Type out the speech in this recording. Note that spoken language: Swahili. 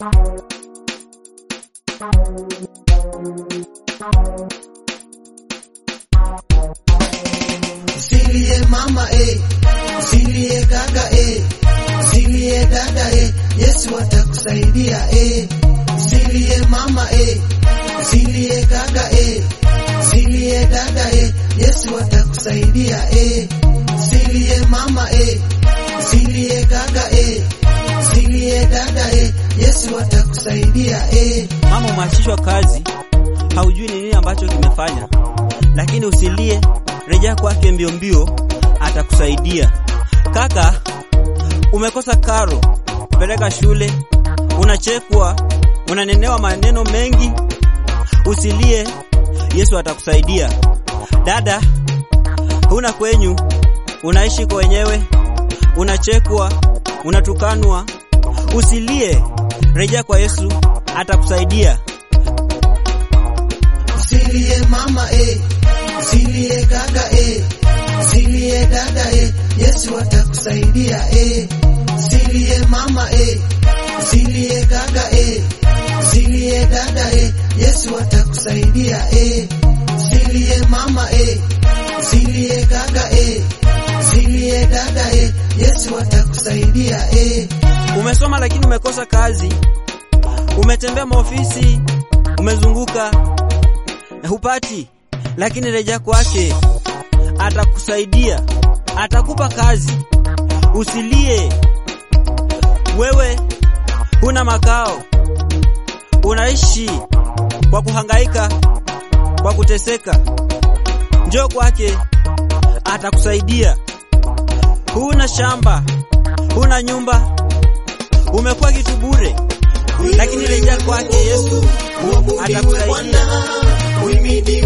Usilie mama eh, usilie kaka eh, usilie dada eh, Yesu atakusaidia eh. Usilie mama eh, usilie kaka eh, usilie dada eh, Yesu atakusaidia eh. Usilie mama eh, usilie kaka eh, usilie dada eh, Yesu atakusaidia eh. Mama umeachishwa kazi, haujui ni nini ambacho kimefanya, lakini usilie, rejea kwake mbio mbio, atakusaidia. Kaka, umekosa karo, peleka shule, unachekwa, unanenewa maneno mengi, usilie, Yesu atakusaidia. Dada, huna kwenyu, unaishi kwa wenyewe, unachekwa, unatukanwa, usilie, rejea kwa Yesu, atakusaidia. Usilie mama eh, usilie kaka eh, usilie dada eh, Yesu atakusaidia eh. Usilie mama eh, usilie kaka eh, usilie dada eh, Yesu atakusaidia eh. Usilie mama eh, usilie kaka eh, usilie dada eh, Yesu atakusaidia eh. Umesoma lakini umekosa kazi, umetembea maofisi, umezunguka hupati, lakini rejea kwake, atakusaidia, atakupa kazi. Usilie, wewe huna makao, unaishi kwa kuhangaika, kwa kuteseka. Njoo kwake, atakusaidia. Huna shamba, huna nyumba, umekuwa kitu bure, lakini rejea kwake Yesu, atakusaidia. Uhimidiwe